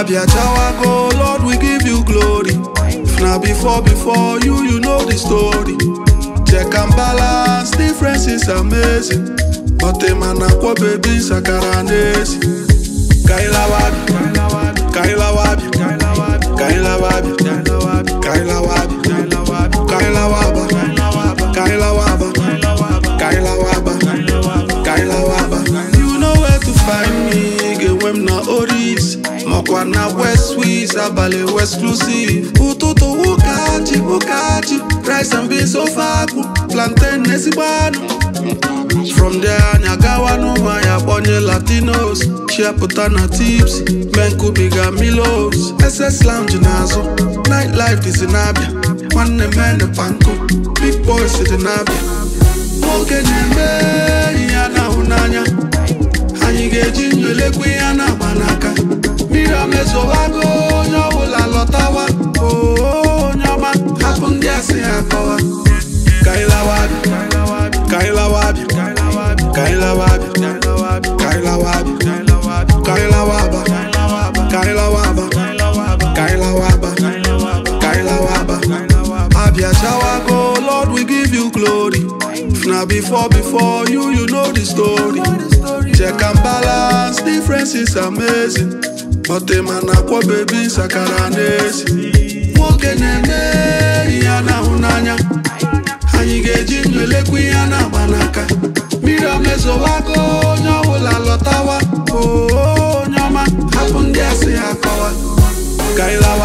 Abia Chawago, Lord, we give you glory. If na before, before you, you know the story. Check and balance, difference is amazing. But a man akwa baby sakara nesi. Kaila wabi, Kaila wabi, Kaila wabi, Kaila wabi, Kaila wabi, Kaila waba, Kaila waba, Kaila waba, Kaila waba. You know where to find me, get when na Oris. Mokwa na West Swiss, abale exclusive. Ututu wukachi, wukachi. Rice and beans ofaku, plantain nesibanu. From there, Nyagawa no Maya Bonye Latinos. Chiapota na tips, Menkubiga Milos. SS Lounge Nazo, nightlife is in Abia. One man the panko, big boys in Abia. Nwoke na-eme ya na hụnanya anyị ga-eji ndụ elekwa ya na-agba n'aka mmiri omezowago onye ọbụla lọtawa oo onye ọma hapụ ndị asị ha kọwa kailawabi kailawabi kailawabi kailawabi kailawaba kailawaba kailawaba kailawaba abia chawago lord we give you glory if na before before you you know the story check and balance difference is amazing but a man akwa baby sakara nesi nwoke na-eme ya na-ahụ n'anya anyị ga-eji ndụ elekwa ihe na-agba n'aka mmiri omezowago onye ọbụla lọtawa oo onye ọma hapụ ndị asị ha kọwa kailawa